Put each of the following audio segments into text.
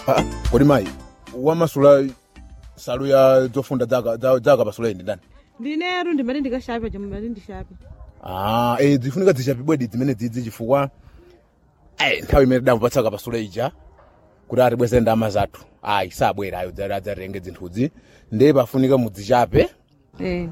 kodi mayi wamasula salu ya zofunda zaka za- zaka pasula indi ndani ndineru ndimati ndikashape chomwe mati ndishape ah eh zifunika zichapibwedi zimene dzidzi chifukwa eh nthawi imene damupatsaka pasula ija kuti atibweze ndama zathu ayi sabwera ayo dzari adzatenge zinthuzi ndiye pafunika mudzichape eh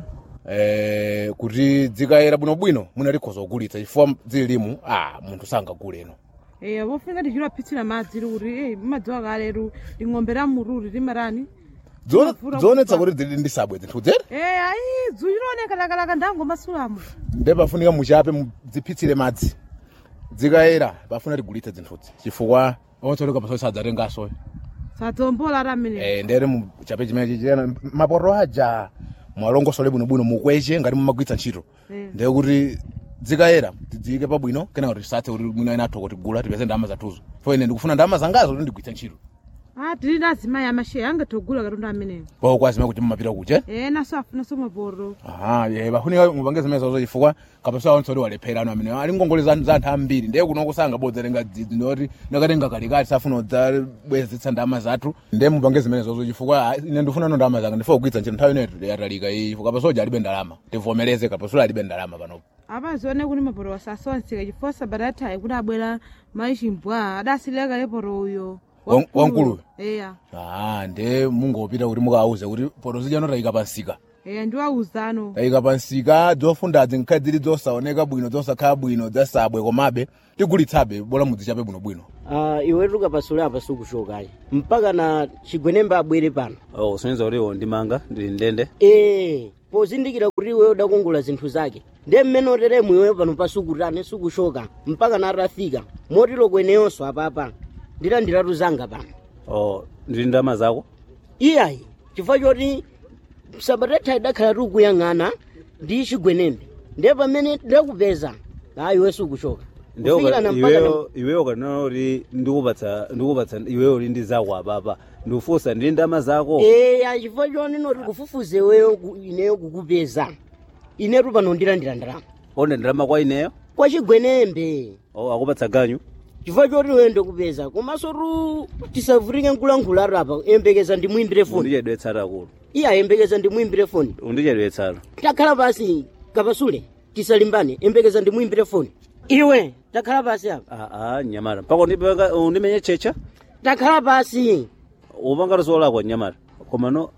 eh kuti dzikayera bwinobwino munalikhoza kugulitsa chifukwa zililimu ah munthu sangaguleno eh pofunika tichilapitsira madzi kuti eh madziwa kaleru ling'ombe la mururi limarani Dzione- Mavura dzionetsa kufa. kuti zili ndi sabwe zinthu dzere eh ayi dzu lilooneka lakalaka ndangomasulamo ndiye pafunika muchape mudzipitsire madzi dzikayera pafuna tigulitse zinthuzi chifukwa onsoleka pasoe sadzatengaso sadzombola ati amene eh ndere muchape chimene chichena mapoto aja mwalongosole bwinobwino mukweche ngati mumagwitsa ntchito Eh. ndiye kuti dzikayera tidziyike pabwino kenaka kuti tisathe kuti mwina ena atho kutigula tipeze ndalama zathuzo fo ine ndikufuna ndalama zangazo kuti ndigwitse ntchito ah tili ndi azimayi amasheya angatogula katundu ameneyo po kwazima kuti mumapita kuche eh naso afunaso mapoto aha ye pafunika mupange zimene zazo chifukwa kapasa onse walephera anu amene ali ngongole za za anthu ambiri ndiye kuno kusanga bodzatenga dzidzi ndoti nakatenga kalikali safuna udzabwezetsa ndalama zathu ndiye mupange zimene zazo chifukwa ah, ine ndifuna no ndalama zanga ndifuna kugwitsa ntchito nthawi ineyo yatalika iyi chifukwa kapasoja alibe ndalama tivomereze kapasula alibe ndalama panopo apazione kuti mapoto wasasonseka chifukwa sabata athayi kuti abwera mayi chimbwa adasileka leporo uyo Wan- wankuluyo? eya ah ndiye mungopita kuti mukawauze kuti poto zijano tayika pansika eya ndiwauzano tayika pansika zofundazi nkhale zili zosaoneka bwino zosakhala bwino zasabwe komabe tigulitsabe bola mudzichape bwinobwino uh, iwetu kapasule apa sikuchokayi mpaka na chigwenembe abwere pano oh usonyeza kuti iwo ndimanga ndili ndende ee pozindikira kuti iweyo udakongola zinthu zake ndiye mmene oteremu iweyo pano pasukutane sikuchoka mpaka na atafika motero kweneyonso apapa ndilandiratu zanga pano oh ndili ndalama zako iyayi chifukwa choti sabatatha idakhala tikuyang'ana ndi chigwenembe ndiye pamene ndakupeza ayi iwe sikuchoka Kufikirana mpaka na- iweyo iweyo kanena kuti ndikupatsa ndikupatsa iweyo uli ndi zako apapa ndikufunsa ndili ndalama zako eya chifukwa choni noti kufufuze iweyo ku- ineyo kukupeza inetu pano ndilandira ndalama onde ndalama kwa ineyo kwa chigwenembe oh akupatsa ganyu chifukwa choti iweyo ndikupeza komanso tu tisavutike nkulankhula apa yembekeza ndimuimbire foni undichedwetsatu akulu iya yembekeza ndimuimbire foni undichedwetsatu takhala pasi kapasule tisalimbane yembekeza ndimuimbire foni iwe takhala pasi apa aa nyamata mpaka undipanga- undimenye checha takhala pasi upanga tozolakwa nyamata koma no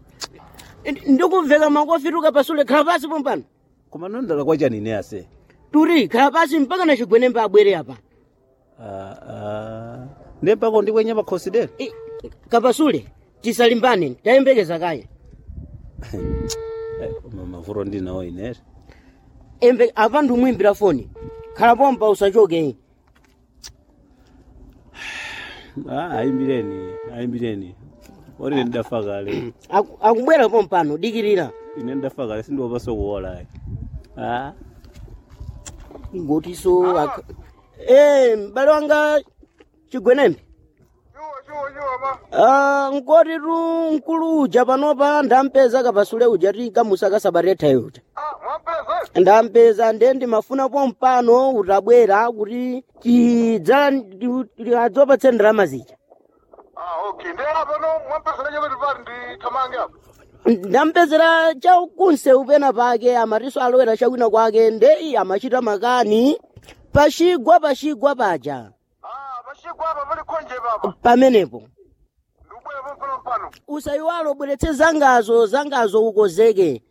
ndikubveka makofitu kapasule khala pasi pompano koma no ndalakwa chani ine ase turi khala pasi mpaka na chigwenembe abwere apa Ah, ah. ndiye mpaka undikwenya pakhosi dere I- kapasule tisalimbane tayembekeza kaya Eh, koma mavuto ndinawo inere embe apa ndimwimbira foni khala pompa usachoke Ah, ayimbireni ayimbireni oti ndafa kale Aku- akubwera pompano dikirira ine ndafa kale sindiopaso kuwolayi ah ngotiso ak- eh m'bale wanga chigwenembe Ah, nkoti tu mkulu uja panopa ndampeza kapasule uja ti kamusa kasabaretha uja ndampeza ndiye ndimafuna pompano utabwera kuti tidza adzopatse ndalama zija ndampezera chakunse upena pake amatiso alowera chakwina kwake ndeyi amachita makani pachigwa pachigwa paja pamenepo usayiwalo bweretse zangazo zangazo ukozeke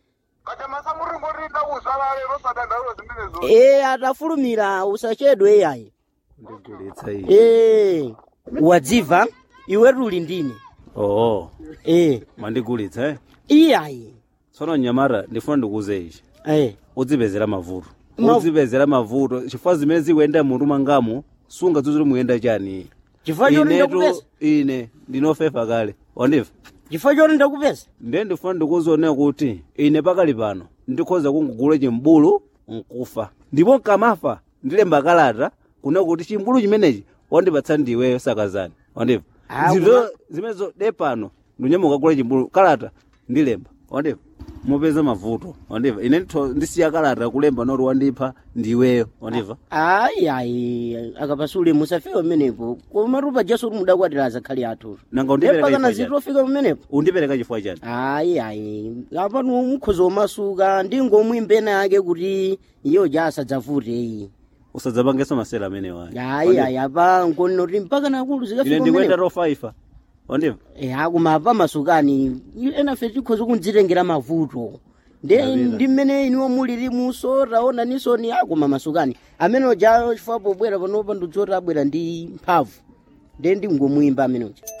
e atafulumira usachedwe yayi ndigulitsa iyi e wadziva iwetu uli ndine oo e mandigulitsa eh iyayi tsono nyamata ndifuna ndikuuze ichi e udzipezera mavuto Ma- udzipezera mavuto chifukwa zimene zikuyenda mutu mangamo sunga dzuzuli muyenda chani chifukwa choti inetu ndakupeza ine ndinofefa kale wandiva chifukwa choti ndakupeza ndiye ndifuna ndikuuzionera kuti ine pakali pano ndikhoza kungugula chimbulu nkufa ndipo nkamafa ndilemba kalata kuna kuti chimbulu chimenechi wandipatsa ndiweyo sakazani wandiva Ah, zinthu zimenezo de pano ndinyamuka kugula chimbulu kalata ndilemba wandiva mupeza mavuto wandiva ine nditho- ndisiya kalata kulemba noti wandipha ndiweyo wandiva ayi ayi akapasule musafika pamenepo koma tupa jaso kuti mudakwatira azakhali athu nanga undipereka mpakana chifukwa chani zitofika pamenepo undipereka chifukwa chani ayi ayi apano mukhoza omasuka ndingomwimbe yake kuti iyo jasadzavute iyi usadzapangenso masera amenewo ayi ayi ayi apa nkonoti mpaka nakulu ine zikafika ndikuenda pamenepo tofaifa wandiva akuma apa masukani enafe tikhoza kundzitengera mavuto nde Davina. ndi mmene iniwo muliri muso taona nisoni akuma masukani amene oja chifukwa pobwera panopa ndidzoti abwera ndi mphamvu nde ndingomuyimba amene uja